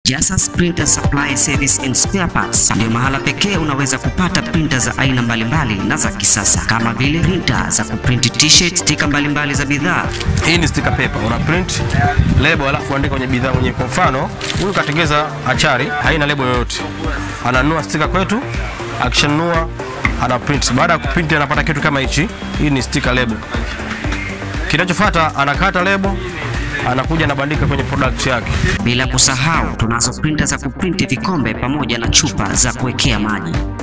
Jasas Printer Supply Service and Spare Parts ndio mahala pekee unaweza kupata printer za aina mbalimbali na za kisasa kama vile printer za kuprint t-shirt, stika mbalimbali za bidhaa. Hii ni sticker paper, una print lebo alafu andika kwenye bidhaa mwenyewe. Kwa mfano, huyu katengeza achari, haina lebo yoyote, ananunua sticker kwetu, akishanunua ana print. Baada ya kuprint anapata kitu kama hichi. Hii ni sticker label. Kinachofuata anakata lebo, anakuja anabandika kwenye product yake. Bila kusahau tunazo printer za kuprinti vikombe pamoja na chupa za kuwekea maji.